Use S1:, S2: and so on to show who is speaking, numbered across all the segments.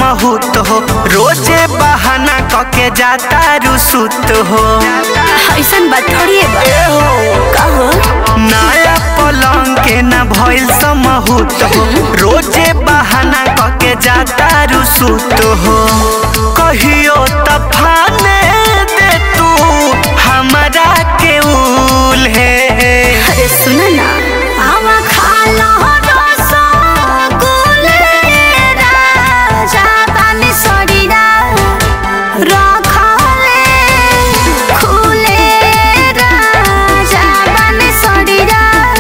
S1: समहुत हो रोजे बहाना कके जाता रुसुत हो
S2: ऐसन बात थोड़ी है बा
S1: ए हो
S2: कहो
S1: नया पलंग के न भइल समहुत हो रोजे बहाना कके जाता रुसुत हो कहियो तफाने दे तू हमरा के उल है
S2: अरे सुन ना आवा खा लो रसगुल्ले राजा बानी सड़ीरा रखले खुले राजा बानी सड़ीरा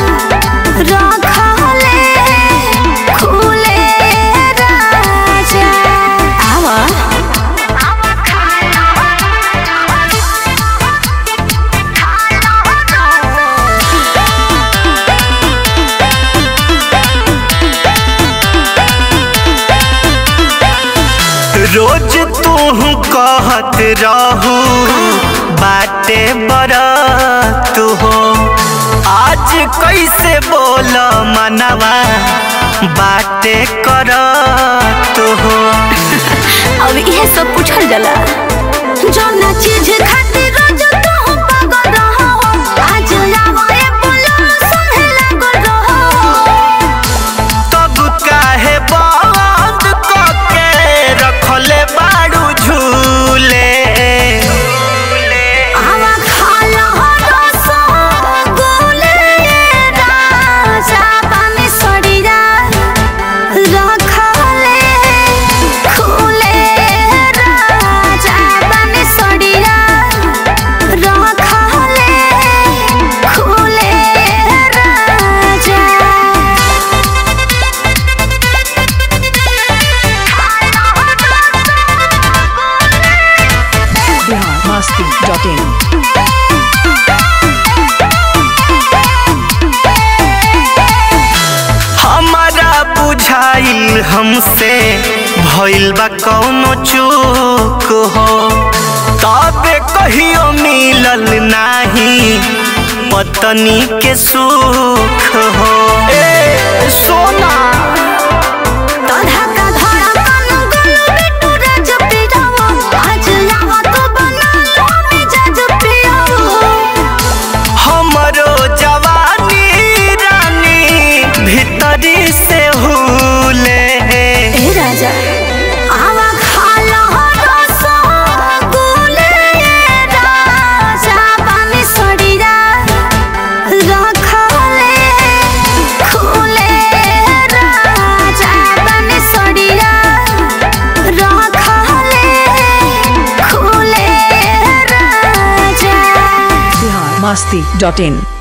S2: रखले खुले राजा आवा आवा खा
S1: रोज तू कहत रहू बाटे बरत हो आज कैसे बोल मनवा बाटे करत हो
S2: अब इहे सब पूछल जाला जौना चीज खातिर रोज तू पागल रहो आज आवे बोलो सुने लागल रहो
S1: तब काहे बंद कके रखले बाड़ू झूले
S2: आवा खा लो रसगुल्ले राजा बानी सड़ीरा रखले खुले राजा बानी सड़ीरा रखले खुले राजा
S3: biharmasti.in
S1: हमारा बुझाइल हमसे भइल बा कौनो चूक हो तबे कहियो मिलल नाही पत्नी के सुख हो ए सोना
S2: तोधा का धड़कन गुल बिटू राज पियावो आज आवा तो बना लो मिजाज पियावो
S1: हमरो जवानी रानी भीतरी से हुले
S2: ए राजा आवा खा लो रसगुल्ले राजा बानी सड़ीरा रखले खुले राजा बानी सड़ीरा रखले खुले राजा
S3: biharmasti.in